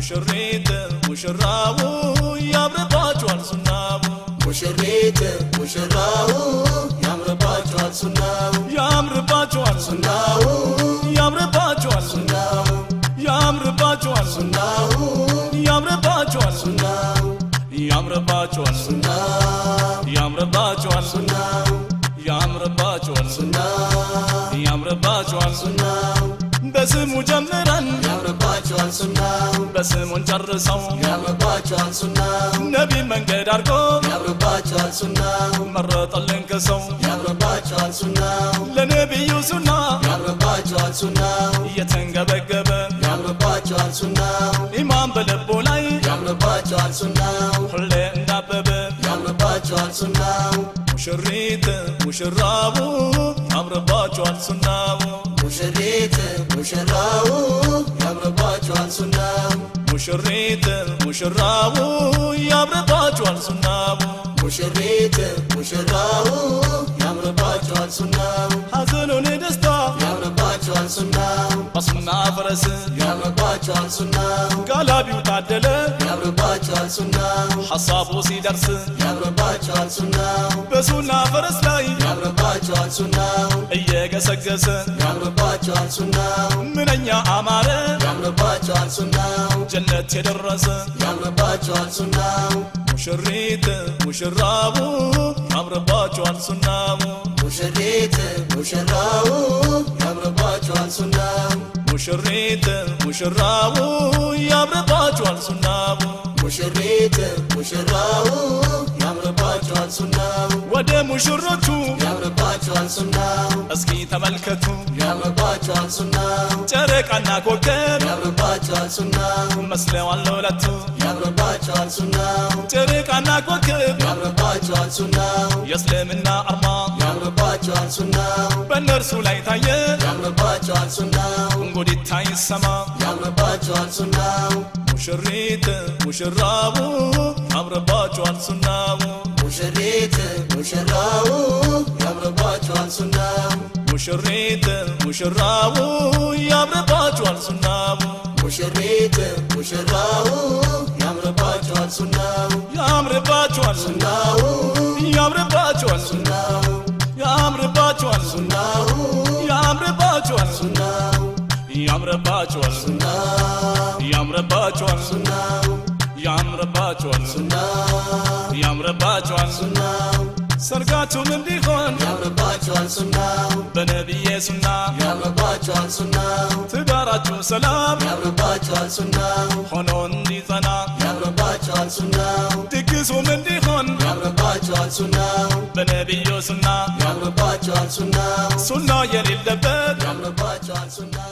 ሙሽሪት ሙሽራው ያምርባችኋል ሱናው ሙሽሪት ሙሽራው ያምርባቸዋል ሱናው ያምርባችኋል ሱናው ያምርባችኋል ሱናው ያምርባችኋል ሱናው ያምርባችኋል ሱናው ያምርባችኋል ሱናው ያምርባችኋል ሱናው ያምርባችኋል ሱናው ያምርባችኋል ሱናው በስሙ ጀምረን ያምርባቸዋል ሱናው በስሙን ጨርሰው ያምርባቸዋል ሱናው ነቢ መንገድ አድርጎ ያምርባቸዋል ሱናው መረጠልን ከሰው ያምርባቸዋል ሱናው ለነቢዩ ሱና ያምርባቸዋል ሱናው እየተንገበገበ ያምርባቸዋል ሱናው ኢማን በልቦ ላይ ያምርባቸዋል ሱናው ሁሌ እንዳበበ ያምርባቸዋል ሱናው ሙሽሪት ሙሽራቡ ያምርባችኋል ሱናው ሙሽሪት ሙሽራው ያምርባቸዋል ሱናው ሙሽሪት ሙሽራቡ ያምርባችኋል ሱናው ሙሽሪት ሙሽራው ያምርባቸዋል ሱናው ሐዘኑን ደስታ ያምርባቸዋል ሱናው በሱና ፈረስ ያምርባቸዋል ሱናው ጋላቢው ታደለ ያምርባቸዋል ሱናው ሐሳቡ ሲደርስ ያምርባቸዋል ሱናው በሱና ፈረስ ላይ ያምርባቸዋል ሱናው እየገሰገሰ ያምርባቸዋል ሱናው ምንኛ አማረ ያምርባቸዋል ሱናው ጀነት የደረሰ ያምርባቸዋል ሱናው ሙሽሪት ሙሽራቡ ያምርባችኋል ሱናው ሙሽሪት ሙሽራው ያምርባቸዋል ሱናው ሙሽሪት ሙሽራቡ ያምርባችኋል ሱናው ሙሽሪት ሙሽራው ያምርባቸዋል ሱናው ወደ ሙሽሮቹ ያምርባቸዋል ሱናው እስኪ ተመልከቱ ያምርባቸዋል ሱናው ጨረቃና ኮከብ ያምርባቸዋል ሱናው መስለዋል ለሁለቱ ያምርባቸዋል ሱናው ጨረቃና ኮከብ ያምርባቸዋል ሱናው የእስልምና አርማ ያምርባቸዋል ሱናው በእነርሱ ላይ ታየ ያምርባቸዋል ሱናው እንጉዲታ ይሰማ ያምርባቸዋል ሱናው ሙሽሪት ሙሽራቡ ያምርባችኋል ሱናው ሙሽሪት ሙሽራው ያምርባቸዋል ሱናው ሙሽሪት ሙሽራቡ ያምርባችኋል ሱናው ሙሽሪት ሙሽራው ያምርባቸዋል ሱናው ያምርባችኋል ሱናው ያምርባችኋል ሱናው ያምርባችኋል ሱናው ያምርባችኋል ሱናው ያምርባችኋል ሱናው ያምርባችኋል ሱናው ያምርባችኋል ሱናው ያምርባችኋል ሱናው ሰርጋችሁም እንዲሆን ያምርባቸዋል ሱናው በነቢዬ ሱና ያምርባቸዋል ሱናው ትዳራችሁ ሰላም ያምርባቸዋል ሱናው ሆኖ እንዲጸና ያምርባቸዋል ሱናው ድግሱም እንዲሆን ያምርባቸዋል ሱናው በነቢዩ ሱና ያምርባቸዋል ሱናው ሱና የሌለበት ያምርባቸዋል ሱናው